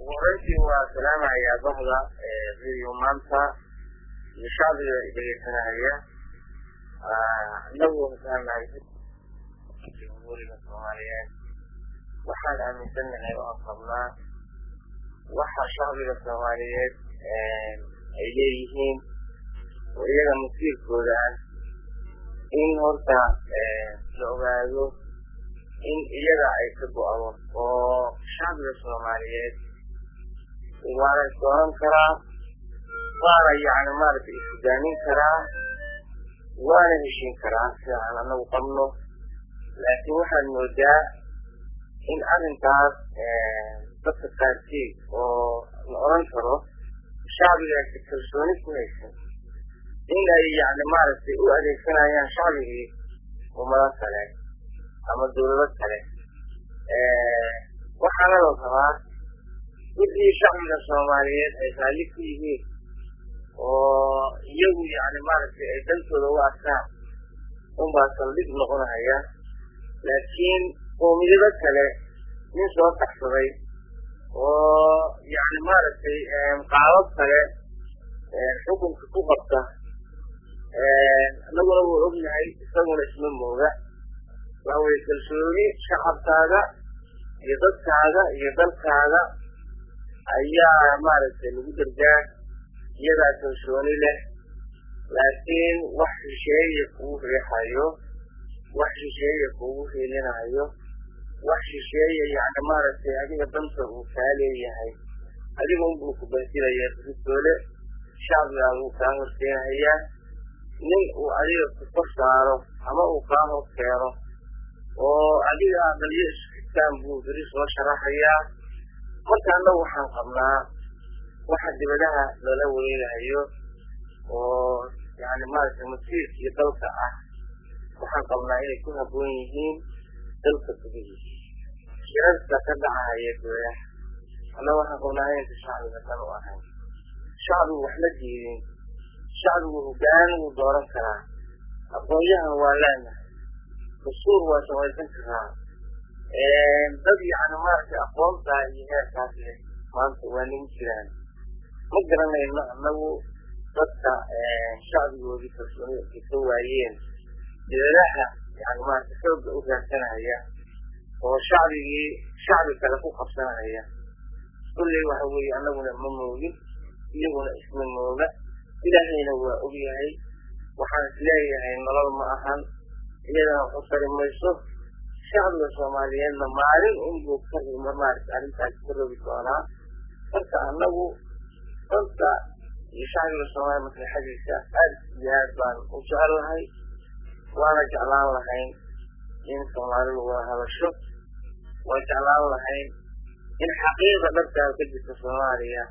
warantii waa salaamayaa bahda radio maanta iyo shacbiga dhegeysanahaya inagu haddaan nahay jamhuuriga soomaaliyeed waxaan aaminsanahay oo qabnaa waxa shacbiga soomaaliyeed ay leeyihiin oo iyaga masiirkooda ah in horta la ogaado in iyaga ay ka go-do oo shacbiga soomaaliyeed waana isdooran karaa waana yani maaragtay ishogaamin karaa waana heshin karaa sida aan anagu qabno laakiin waxaad moodaa in arrintaas dadka qaarkiid oo la oran karo shacbigaasi kalsooni ku haysan in ay yani maaragtay u adeegsanayaan shacbigii ummado kale ama dawlado kale waxaana la rabaa wixii shacbiga soomaaliyeed ay raalli ku yihiin oo iyagu yani maaragtay ay dantooda u arkaan unbaa saldhig noqonaya laakiin qoomiyado kale nin soo taxsaday oo yani maaragtay qaabab kale xukunka ku qabta anaguna wuu ognahay isaguna isma mooga waxa weye kalsooni shacabkaaga iyo dadkaaga iyo dalkaaga ayaa maaragtay lagu dargaa iyadaa kalsooni leh laakiin wax shisheeye kugu riixayo wax shisheeye kugu hiilinayo wax shisheeye yani maaragtay adiga danta uu kaa leeyahay adiga unbuu ku bansilaya ridoole shacbigaa wuu kaa horkeenayaa nin uu adiga ku kor saaro ama uu kaa hor keeno oo adiga aqalyo isxigtaan buu beri soo sharaxayaa marka annagu waxaan qabnaa waxa dibadaha loola wareegahayo oo yani maaragtay masiirka iyo dalka ah waxaan qabnaa inay ku habboon yihiin dalka gudihiisa shirarka ka dhacahaya dooyaha annaga waxaan qabnaa inaysa shacbiga dan u ahayn shacbigu wax la diidin shacbigu hogaan wuu dooran karaa aqoon-yahan waa leenahay dastuur waa samaysan karaa dad yani maaragtay aqoontaa iyo heerkaas leh maanta waa nagu jiraan ma garanayno annagu dadka shacbigoodii kalsoonida ay ka waayeen dibadaha yani maaragtay xoogga u raadsanaya oo shacbigii shacbi kale ku qabsanaya kulley waxa weeye annaguna ma moogin iyaguna isma mooga ilaahayna waa ogyahay waxaan isleeyahay nolol ma ahan iyadana waxu tari mayso shacbiga soomaaliyeedna maalin unbuu ka rima maaragtay arrintaas ka rogi doonaa marka annagu danta iyo shacbiga soomaaliya maslaxadiisa aad iyo aad baan u jecelahay waana jeclaan lahayn in soomaalidu wada hadasho waa jeclaan lahayn in xaqiiqa dhabtaa ka jirta soomaaliya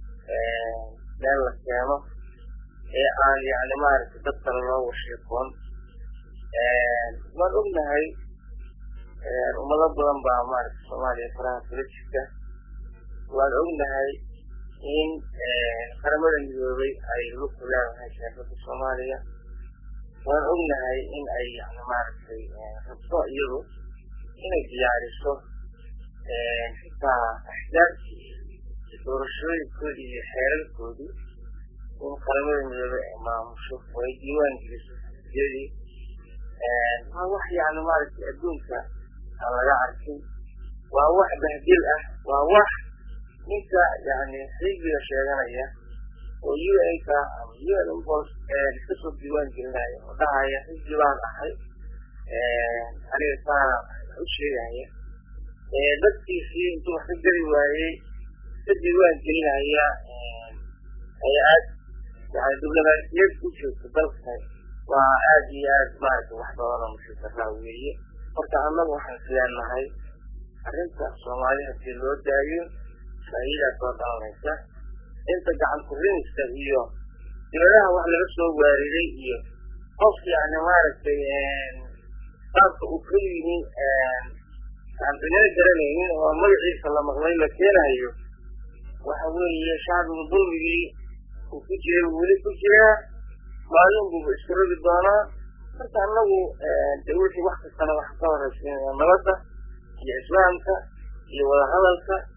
meel la keeno ee aan yani maaragtay dad kale loo washiiqoon waan ognahay ummado badan baa maaragtay soomaaliya faraha kula jirta waan ognahay in qaramada midoobay ay lugku leedahay sheekada soomaaliya waan ognahay in ay yani maaragtay rabto iyadu inay diyaariso xitaa axdaabkii iyo doorashooyinkoodii iyo xeerarkoodii in qaramada midoobay ay maamusho oo ay diiwaan geliso xisbiyadii waa wax yani maaragtay adduunka aan laga arkin waa wax bahdil ah waa wax ninka yani xisbiga sheeganaya oo u n ka ama u n impos iska soo diiwaan gelinaya oo dhahaya xisbi baan ahay aniga saana u sheegaya dadkiisii intuu wax ka geli waayey iska diiwaan gelinaya hay-ad yani diblomaasiyad ku joogta dalka waa aad iyo aad maaragtay wax badan oo mushikaraa weeye marka annagu waxaan isleenahay arrinta soomaali hadii loo daayo faa'iidaa soo dhalanaysa inta gacan kurinaysa iyo dibadaha wax laga soo waariday iyo qof yani maaragtay qaabka uu ka yimi aan cidina garanaynin oo magaciisa la maqlay la keenayo waxa weeye shacbigu dulmigii uu ku jiray weli ku jiraa maalin buuba isku rogi doonaa marka anagu de wixii wax kastana waxa ka horeysiinaya nabadda iyo islaamka iyo wadahadalka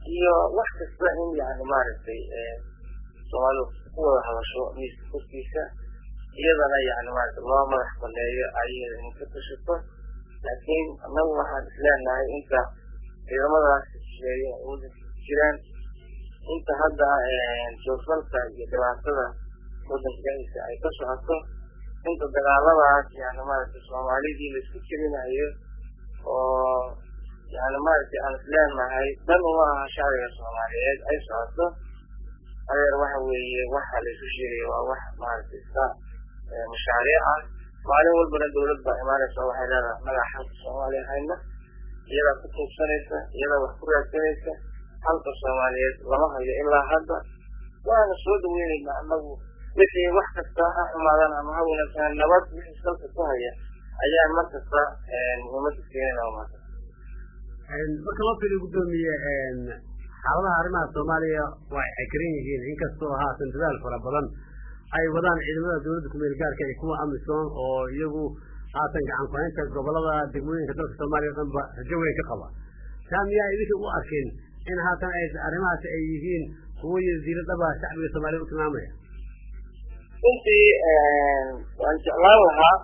iyo wax kasta in yani maaragtay soomaalidu ku wada hadasho miiska korkiisa iyadana yani maarata loo madax baneeyo ayada in ka tashato laakiin annagu waxaan isleenahay inta ciidamadaas shisheeye wadanka jiraan inta hadda joofalka iyo dhibaatada wadanka dhexdiisa ay ka socoto inta dagaaladaas yani maaragtay soomaalidii laisku jirinayo oo yani maaragtay aan isleenahay dan uma aha shacbiga soomaaliyeed ay socoto adeer waxa weeye waxa laisu sheegaya waa wax maaragtay iska mashaariic ah maalin walbana dawlad baa imaanaysa waxay leedahay magaca xalka soomaaliya hayna iyadaa ku tuugsanaysa iyadaa wax ku raadsanaysa xalka soomaaliyeed lama hayo ilaa hadda waana soo dhaweynayna anagu wixii wax kasta ha xumaadaan ama ha wanaagsanaan nabad wixii salka ku haya ayaan mar kasta muhiimada siinayna maanta marka loo fiiriyo guddoomiye xaaladaha arrimaha soomaaliya waa ay xakaran yihiin inkastoo haatan dadaal fara badan ay wadaan ciidamada dawladda kumeel gaarka iyo kuwa amisom oo iyagu haatan gacan ku-haynta gobolada degmooyinka dalka soomaaliya o dhan ba rajo weyn ka qaba taa miyaa idinka u arkin in haatan ay arrimahaasi ay yihiin kuwo yasiiro dhaba shacbiga soomaaliyed u tilmaamaya runtii waan jeclaan lahaa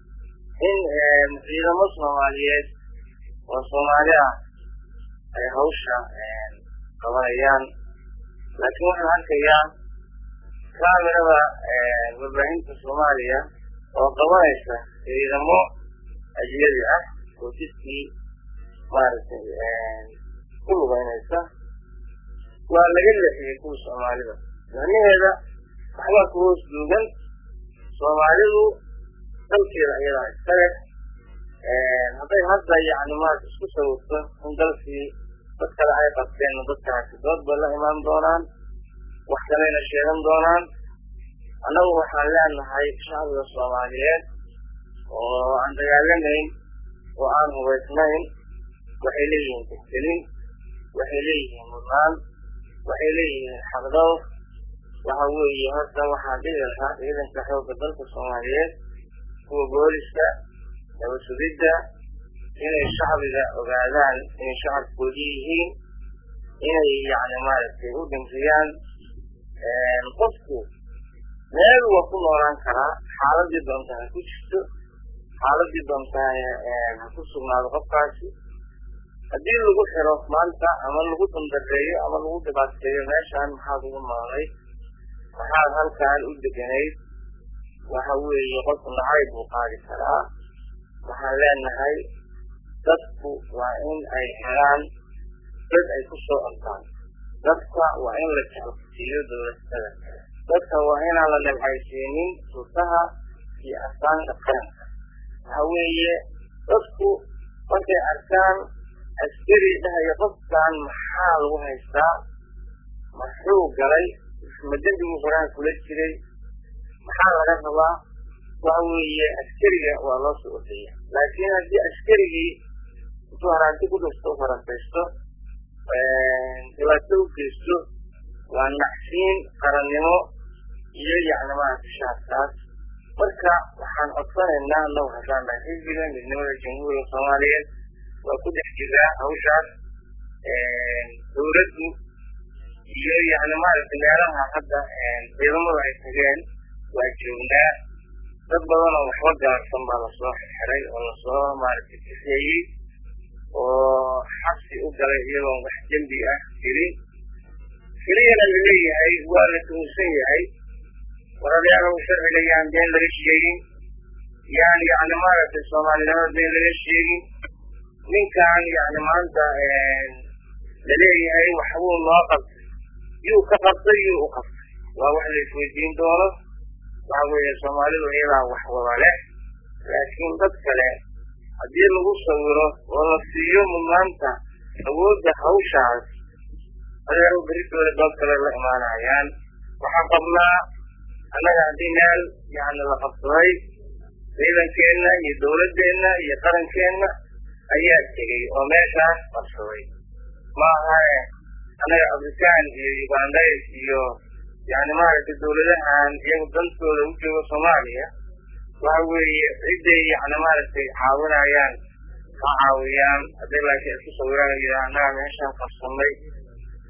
in ciidamo soomaaliyeed oo soomaali ah ay hawsha qabanayaan laakiin waxaan arkayaa kaamirada warbaahinta soomaaliya oo qabanaysa ciidamo ajnabi ah oo jidkii maaragtay ku lugeynaysa waa laga leexiyey kuwa soomaalida macnaheeda waxbaa ku hoos duugan soomaalidu dalkeeda ayadaa iskale hadday hadda yani maarata isku sawirto in dalkii dad kale ay qabteen dadkaasi dood bay la imaan doonaan wax kaleyna sheegan doonaan annagu waxaan leenahay shacbiga soomaaliyeed oo aan dagaalamayn oo aan hubaysnayn waxay leeyihiin tixgelin waxay leeyihiin mudnaan waxay leeyihiin xaqdowr waxa weeye horta waxaan dhihi lahaa ciidanka xoogga dalka soomaaliyeed kuwa booliska nabasugidda inay shacbiga ogaadaan inay shacabkoodii yihiin inay yani maaragtay u dhinkiyaan qofku meel waa ku noolaan karaa xaaladii doonta ha ku jirto xaaladii doonta ha ku sugnaado qofkaasi haddii lagu xiro maanta ama lagu dandareeyo ama lagu dhibaateeyo meeshaan maxaad ugu noolay maxaad halkaan u deganayd waxa weeye qofku nacayb buu qaadi karaa waxaan leenahay dadku waa in ay helaan dad ay ku soo ortaan dadka waa in la jeclsiiyo dowladada dadka waa inaan la nabcaysiinin sultaha iyo astaanka qaranka waxa weeye dadku markay arkaan askari dhahaya qofkan maxaa lagu haystaa maxuu galay ma dembiguu horaha kula jiray maxaa laga rabaa waxa weeye askariga waa loo soo ordaya laakiin haddii askarigii intuu haraanti ku dhisto u farantaysto dhibaato u geysto waa nacsiin qarannimo iyo yani maaragta shaadkaas marka waxaan codsanaynaa annagu haddaan nahay xisbiga midnimada jamhuuriga soomaaliyeed waa ku dhex jiraa hawshaas dawladdu iyo yani maaragtay meelaha hadda ciidamadu ay tageen waa joognaa dad badan oo waxba gaarsan baa lasoo xirxiray oo lasoo maaragtay kifeeyey oo xabsi u galay iyagoon wax dembi ah jirin keliyana laleeyahay waa la tuhunsan yahay waradayaalow sharciga yaan been laga sheegin yaan yani maaragtay soomaalinimada been laga sheegin ninkan yani maanta laleeyahay waxbuu noo qabtay yuu ka qabtay yuu u qabtay waa wax la isweydiin doono waxa weeye soomaalidu iyadaa wax wada leh laakiin dad kale haddii lagu sawiro oo la siiyo mudnaanta awoodda hawshaas adeero beritooda dad kale la imaanayaan waxaan qabnaa annaga haddii meel yani la qabsaday ciidankeenna iyo dawladdeenna iyo qarankeenna ayaa tegey oo meeshaas qabsaday maaha annaga afrikaan iyo ugandays iyo yani maaragtay dawladahan iyagu dantooda u jooga soomaaliya waxa weeye ciday yani maaragtay caawinayaan ha caawiyaan hadday laakiin isku sawiraan yidhaha annaga meeshaan qabsanay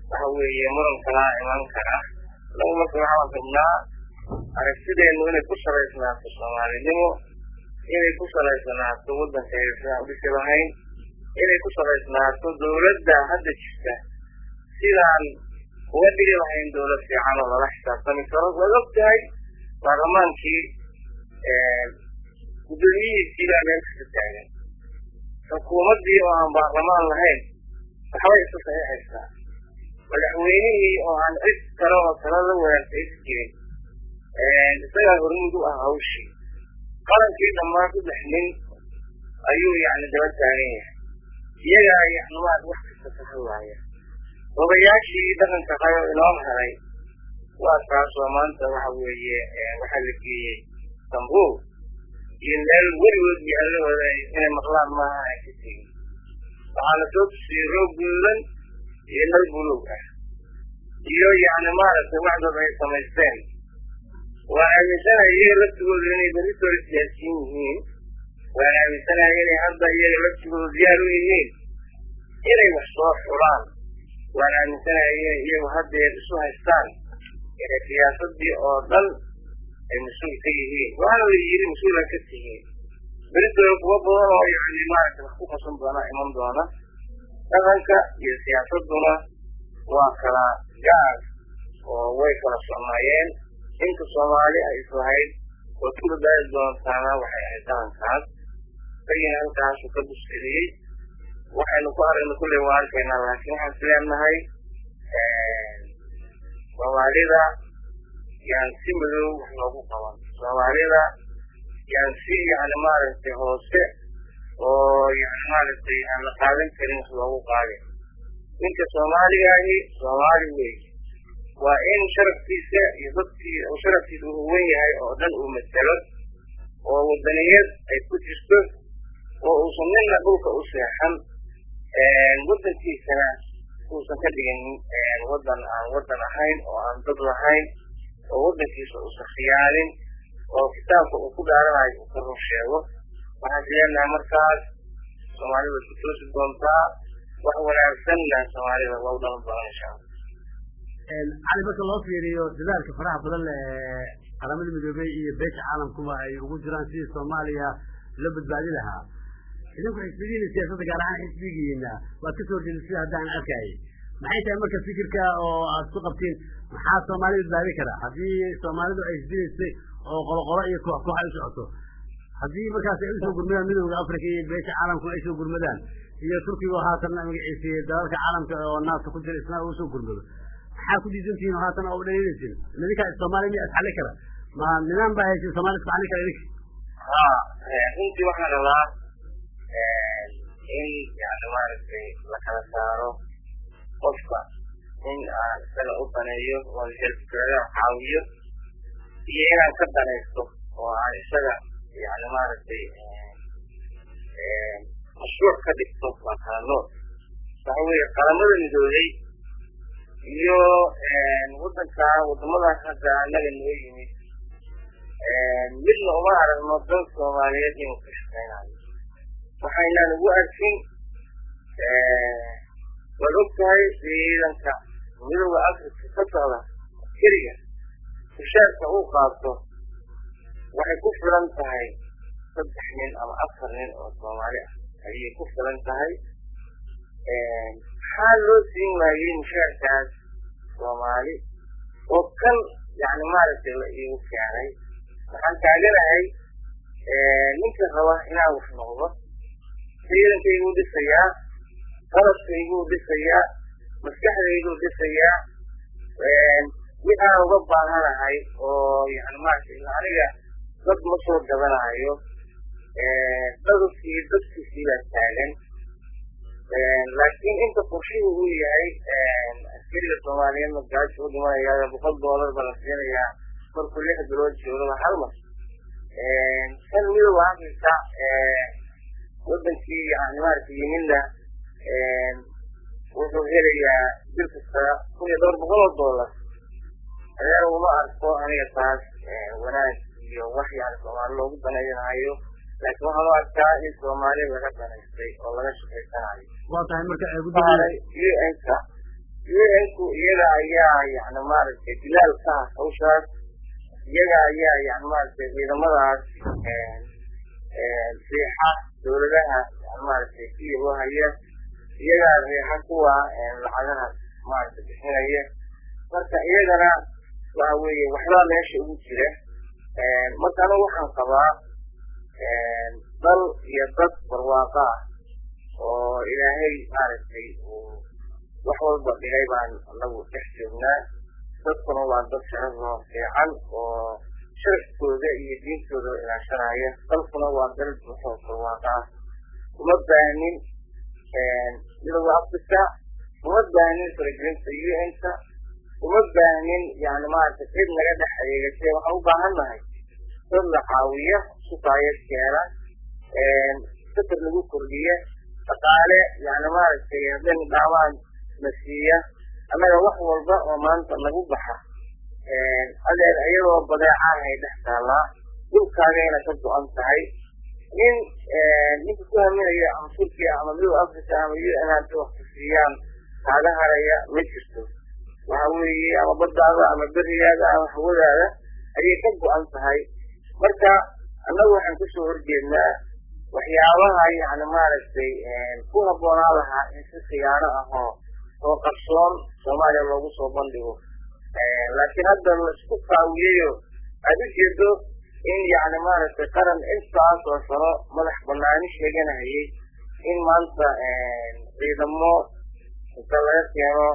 waxa weeye muran kalaa iman kara anagu marka waxaan rabnaa aragtideenu inay ku salaysnaato soomaalinimo inay ku salaysnaato waddankeeda sidaan udhisi lahayn inay ku salaysnaato dawladda hadda jirta sidaan uga dhigi lahayn dawlad fiican oo lala xisaabtami karo waad og tahay baarlamaankii guddoomiyihiisii baa meel kasta taagan xukuumaddii oo aan baarlamaan lahayn waxbay isu saxiixaysaa madaxweynihii oo aan cid kale oo tala la wadaagta is jirin isagaa hormuud u ah hawshii qarankii dhammaan saddex nin ayuu yani daba taagan yahay iyagaa yani maad wax kasta ka hadlaaya odayaashii dhaqanka qayo inoo haray waa taasoo maanta waxa weeye waxaa la geeyey istanbul iyo meel weligood yaalahooda inay maqlaan maaha ay ka tegin waxaa la soo tusiyey roog guduudan iyo nal buluug ah iyo yani maaragtay waxdad ay samaysteen waan aaminsanahay iyaga laftigooda inay berritoo isgaarsiin yihiin waan aaminsanahay inay hadda iyaga laftigooda diyaar u yihiin inay wax soo xulaan waan aaminsanahay inay iyagu haddeer isu haystaan inay siyaasadii oo dhan ay mas-uul ka yihiin waxaana la yidhi mas-uula ka tihiin beritooda kuwa badan oo yani maaragtay wax ku qasan doona iman doona dhaqanka iyo siyaasaduna waa kala gaar oo way kala sonaayeen inta soomaali ay islahayd oo ku badbaadi doontaana waxay ahayd dhaqankaas isagina halkaasu ka buskeliyey waxaynu ku aragna kulley waa arkaynaa laakiin waxaan isleenahay soomaalida yaan si madow wax loogu qaban soomaalida yaan si yani maaragtay hoose oo yani maaragtay aan la qaadan karin wax loogu qaadin ninka soomaaligaahi soomaali wey waa in sharafkiisa iyo dadkii uu sharafkiisa uu huwan yahay oo dhan uu matelo oo wadaniyad ay ku jirto oo uusan nina dhulka u seexan waddankiisana uusan ka dhigin waddan aan waddan ahayn oo aan dad lahayn oo waddankiisa uusan khiyaanin oo kitaabka uu ku dhaaranayo uu ka run sheego waxaan fileenahay markaas soomaalida ku toosi doontaa wax wanaagsanna soomaalida waa u dhalan doona insha allah cali marka loo fiiriyo dadaalka faraha badan ee qaramada midoobey iyo beesha caalamkuba ay ugu jiraan sidii soomaaliya loo badbaadi lahaa idinku xisbigiina siyaasadda gaar ahaan xisbigiina waad ka soo horjeeda sida haddaan arkayay maxay tahay marka fikirka oo aad ku qabtiin maxaa soomaali badbaadi kara haddii soomaalidu ay isdilaysay oo qoloqolo iyo koox koox ay u socoto haddii markaas ay usoo gurmadaan midowda africa iyo beesha caalamku ay soo gurmadaan iyo turkiga haatan magaciisiyey dalalka caalamka oo naafta ku jira isna usoo gurmado maxaa ku diidantihiin oo haatan oo dhaliilaysin idinkaa soomaaliya miya isxalli kara ma nidaam baa haysin soomaliya isku xalli kara idinka ha runtii waxaan rabaa in yani maaragtay la kala saaro qofka in aan isaga u daneeyo oo helfkaaga caawiyo iyo inaan ka danaysto oo aan isaga yani maaragtay mashruuc ka dhigto waa kala nool waxa weeye qaramada midoobey iyo waddanka wadamadaas hadda annaga noo yimid midna uma aragno dan soomaaliyeed inuu ka shaqeynayo waxaynaan ugu arkin waad og tahay ciidanka midooda afrika ka socda keliga mushaarka uu qaato waxay ku filan tahay saddex nin ama afar nin oo soomaali ah ayay ku filan tahay maxaa loo siin waayey mushaarkaas soomaali oo kan yani maaragtay la iigu keenay waxaan taaganahay ninka raba inaan wax noqdo ciidankayguu dhisayaa qalabkayguu dhisayaa maskaxdayduu dhisayaa waxaan uga baahanahay oo yani maaragtay aniga dad ma soo gadanayo dadkii dadkiisii baa taagan laakiin inta qorshuhu uu yahay askariga soomaaliyeedna gaajo u dhimanaya boqol doolar baa la siinayaa markuu lix bilood joogaba hal mar kan midooda afrika wadankii yani maaragtay yimidna wuxuu helayaa bil kasta kun iyo dhowr boqol oo doolar adeer uma arko aniga taas wanaag iyo wax yani soomaali loogu danaynayo laakiin waxaan u arkaa in soomaali laga danaystay oo laga shaqaysanayo waa tahay marka saaray un-ka un-ku iyaga ayaa yani maaragtay bilaal ka ah hawshaas iyaga ayaa yani maaragtay ciidamadaas riixa dawladaha yani maaragtay siya u haya iyagaa riixa kuwa lacagaha maaragtay bixinaya marka iyagana waxa weeye waxbaa meesha ugu jira marka anigu waxaan qabaa dal iyo dad barwaaqo ah oo ilaahay maaragtay uu wax walba dhigay baan anagu dhex joognaa dadkuna waa dad sharafoo fiican oo sharafkooda iyo diintooda ilaashanaya dalkuna waa dal buuxoo barwaaqo ah uma baanin midooda africa uma baanin faragelinta un-ka uma baanin yani maaragtay cid naga dhex adeegatay waxaan u baahan nahay dad la caawiya sukaayad keena fikir lagu kordhiya dhaqaale yani maaragtay hadday dhaamaan na siiya annaga wax walba oo maanta nagu baxa adeer iyadoo badeecahay dhex taallaa dhulkaagayna ka go-an tahay nin ninka ku haminaya ama turkiya ama midow africa ama u n hada wax ku siiyaan kaaga haraya ma jirto waxa weeye ama baddaada ama berigaada ama hawadaada ayay ka go-an tahay marka annagu waxaan kasoo horjeednaa waxyaabaha yani maaragtay ku habboonaa lahaa in si khiyaano ah oo oo qarsoon soomaaliya loogu soo bandhigo laakiin hadda la isku kaawiyayo aad u jeedo in yani maaragtay qaran intaas oo sano madax banaani sheeganahayay in maanta ciidamo inta laga keeno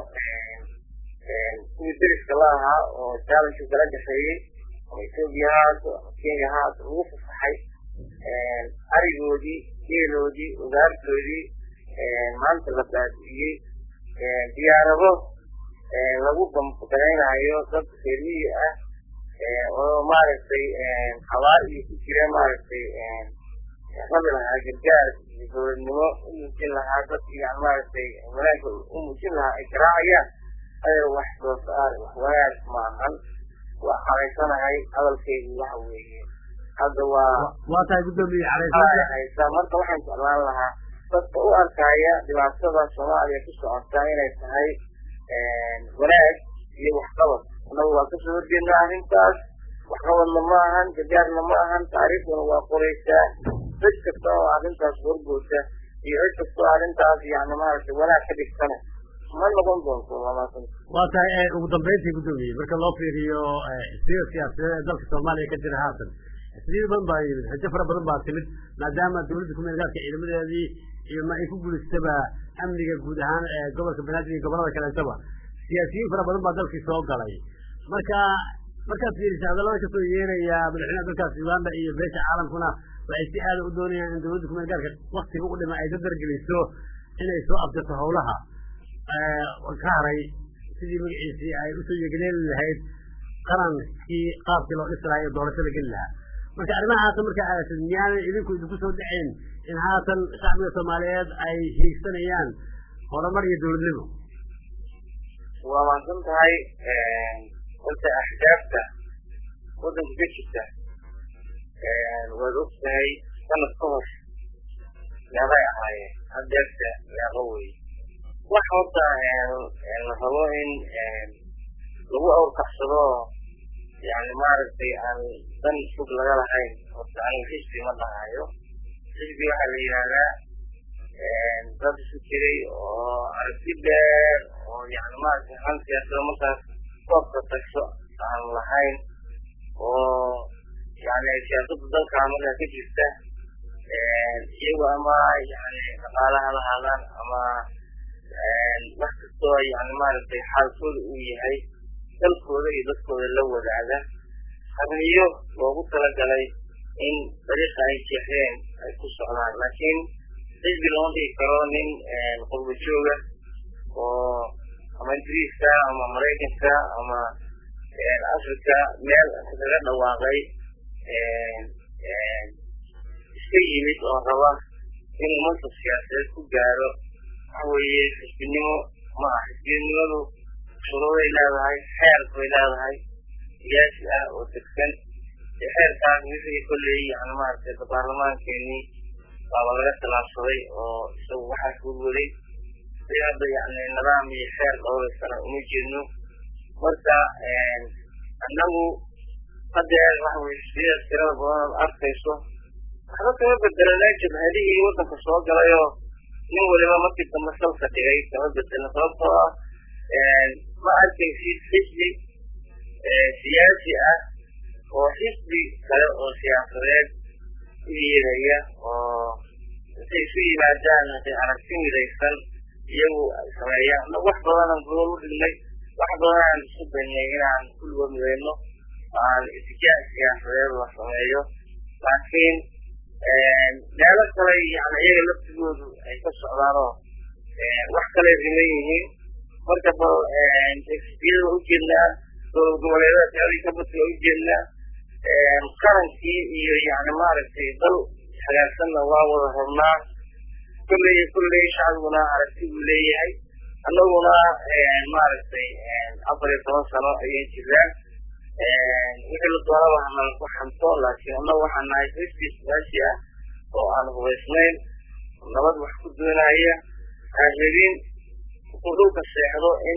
kuwii deriska la ahaa oo challenge kala dhexeeyey ama etoobiya haato ama kenya haato lagu fasaxay arigoodii geeloodii ugaartoodii maanta la baabi'iyey diyaarado lagu bambagaraynayo dad reermiyi ah oo maaragtay habaar iyo ku jira maaragtay rabi lahaa gargaar iyo dowladnimo u muujin lahaa dadki yani maaragtay wanaagga u muujin lahaa ay garaacayaan adeer wax soo saar wax wanaag maahan waa xaraysanahay hadalkaygu waxa weeye hadda waa waa tahay guddoomiye haysaa marka waxaan jeclaan lahaa dadka u arkaya dhibaatada soomaaliya ku socotaa inay tahay wanaag iyo waxqabad annagu waa kasoo horjeednaa arrintaas waxqabadna ma ahan gargaarna ma ahan taariikhduna waa qoraysaa cid kasta oo arrintaas horgoosa iyo cid kasta oo arrintaas yani maaragtay wanaag ka dhigtana ma noqon doonto lamaatan waa tahay ugu dambeyntii guddoomiye marka loo fiiriyo sida siyaasadeed ee dalka soomaaliya ka jira haatan xisbiyo badan baa yimid xujo fara badan baa timid maadaama dawladda kumeel gaarka ciidamadeedii iyo ma ay ku guulaystaba amniga guud ahaan ee gobolka banaadir iyo gobolada kaleetaba siyaasiyiin fara badan baa dalkii soo galay marka markaad fiirisa hadallada kasoo yeeraya madaxweynaha dalkaas uganda iyo beesha caalamkuna waxay si aada u doonayaan in dawladda kumeel gaarka waktiga u dhima ay dadargeliso inay soo abtirto hawlaha ka haray sidii magaciisii ay usoo yeegaleeli lahayd qarankii qaabkii loo dhisi lahaa iyo doorasho la geli lahaa marka arrimaha haatan markaa aadasad miyaanay idinku idinku soo dhacayn in haatan shacbiga soomaaliyeed ay hiigsanayaan horumar iyo dawladnimo waa mahadsan tahay horta axdaafta waddanka ka jirta waad og tahay sanad ka hor yaabay ahaayeen hadeerta yaaba wey wax horta la rabo in lagu awrkaxsado yani maaragtay aan dan fog laga lahayn horta aniga xisbi ma dhahayo xisbi waxaa la yidhahdaa dad isu jiray oo aragti dheer oo yani maaragtay han siyaasada markaas koobka tagso aan lahayn oo yani siyaasadda dalka markaa ka jirta iyago ama yani dhaqaalaha lahaadaan ama wax kastoo yani maaragtay xaalkooda uu yahay dalkooda iyo dadkooda la wadaaga qarniyo loogu talagalay in dariiqa ay jeexdeen ay ku socdaan laakiin xisbi lama dhigi karo nin qurba jooga oo ama ingiriiska ama maraykanka ama africa meel kaga dhawaaqay iska yimid oo raba inuu mansab siyaasadeed ku gaaro waxa weeye xisbinimo ma aha xisbinimadu shuruuday leedahay xeer bay leedahay siyaasi ah oo degsan xeerkaas wixii kolley yani maaragtay baarlamaankeenii baaba laga khilaafsaday oo isagu waxaas welwaday maaragtay hadda yani nidaam iyo xeer dhowraysana uma jeedno marka annagu hadeer waxa weye sida tirada badan ad arkayso waxba kama bedelanaa jabhadihii waddanka soo galayoo nin waliba markii dambe salka dhigay kama bedelna sababtoo ah ma arkaysid xisbi siyaasi ah oo xisbi kale oo siyaasadeed u yeeraya oo intay isu yimaadaan haday aragti midaysan iyagu sameeyaan annagu wax badanaan gobol u dhignay wax badanaan isu daynay inaan kulligood midayno aan itijaah siyaasadeed la sameeyo laakiin meelo kale yani iyaga laftigoodu ay ka socdaanoo wax kale riman yihiin marka bal xisbiyada waa ujeednaa dowlad goboleedada teadii ka badka waa ujeednaa qarankii iyo yani maaragtay dal hagaagsanna waa wada rabnaa kulley kulley shacbiguna aragti buu leeyahay annaguna maaragtay afar iyo toban sano ayay jiraan wixii la doonaba hanala ku xanto laakiin annagu waxaan nahay xisbi siyaasi ah oo aan hubaysnayn nabad wax ku doonaya aan rabin wuxuu dhulka seexdo in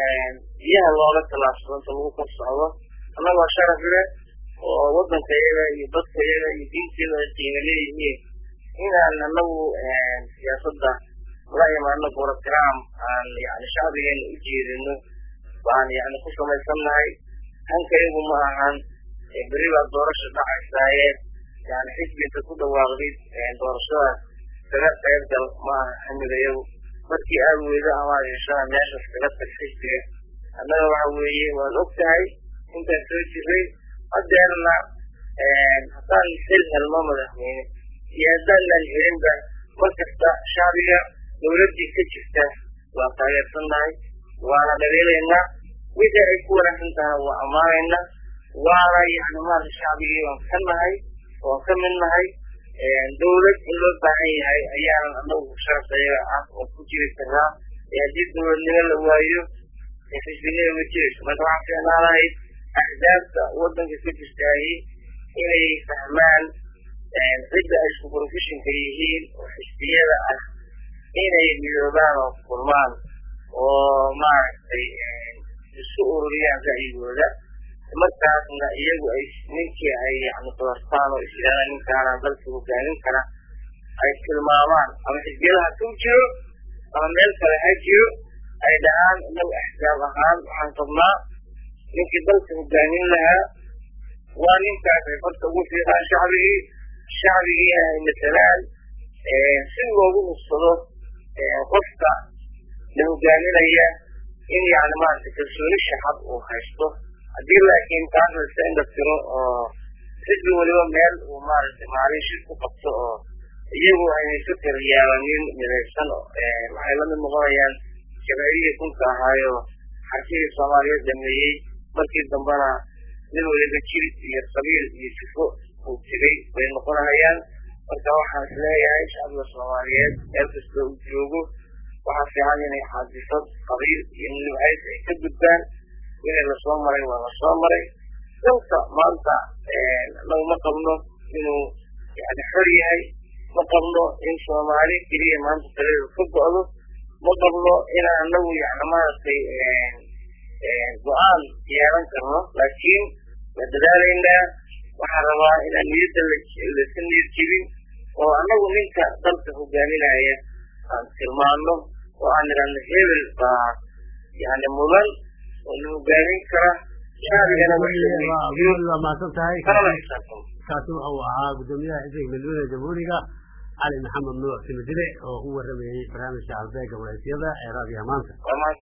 biyaha loola tallaabsado inta lagu kor socdo annagoo sharaf leh oo waddanka iyaga iyo dadka iyaga iyo diinteeda ay qiimo leeyihiin inaan anagu siyaasadda la imaano program aan yani shacbigeena u jeedino baan yani ku samaysannahay hanka iyagu ma ahan beri baa doorasha dhacaysaaye yani xisbinta ku dhawaaqdid doorashadaas kaga qayb gal ma aha xamiga iyagu markii aad weydo amaad heshana meeshaas kaga tag xisbiga annaga waxa weeye waad og tahay intaan soo jiray hadeerna haddaan xil helno madaxweyne iyo haddaanan helinba mar kasta shacbiga dawladdii ka jirta waa taageersannahay waana dhabeelaynaa wixii ay ku wanaagsan tahana waa ammaanaynaa waana yani maarata shacbigii waan ka nahay waan ka mid nahay dawlad in loo baahan yahay ayaanan anagu sharafta iyaga ah oo ku jiri karaa haddii dawladnimo la waayo xisbinima ma jirayso marka waxaan fiicnaa lahayd axdaabta waddanka ka jirtaahi inay fahmaan cidda ay isku professionka yihiin oo xisbiyada ah inay midoobaan oo kulmaan oo maaragtay isu ururiyaan ra'yigooda markaasna iyagu ay ninkii ay yani doortaan oo isyidhahdaan ninkaana dalka hogaamin kara ay tilmaamaan ama xisbiyada ha ku jiro ama meel kale ha jiro ay dhahaan inagu axsaab ahaan waxaan qabnaa ninkii dalka hogaamin lahaa waa ninkaas ay farta ugu fiiqaan shacbigii shacbigiina ay masalaan si loogu hubsado qofka la hogaaminaya in yani maarata kalsooni shacab uu haysto haddii laakiin taas la iska indhatiro oo xisbi weliba meel uu maaragtay maalin shir ku qabto oo iyagu aynay ka taryaabanin midaysan waxay lamid noqonayaan jameerihii kunka ahaayo xarkihii soomaaliyeed dhameeyey markii dambena mid waliba jirid iyo qabiil iyo jufo uu tegay bay noqonahayaan marka waxaan is leeyahay shacbiga soomaaliyeed meel kasta uu joogo waxaa fiican inay xaadisad qabiil iyo nibcays ay ka gudbaan wixii lasoo maray waa lasoo maray dalka maanta anagu ma qabno inuu yani xor yahay ma qabno in soomaali keliya maanta taladeedu ka go'do ma qabno inaan anagu yani maaragtay go-aan yeelan karno laakiin waa dadaalaynaa waxaan rabaa inaan niyadda lasa niyad jebin oo anagu ninka dalka hogaaminaya aan tilmaano oo aan idhahno hebel baa yani mudan oo la hogaamin kara shacbigana waa mahadsan tahay kaasi wuxuu ahaa guddoomiyaha xisbiga midweyne jamhuuriga cali maxamed nuuc simadile oo u waramayey barnaamijka halbeega wareysyada ee raadiyaha maanta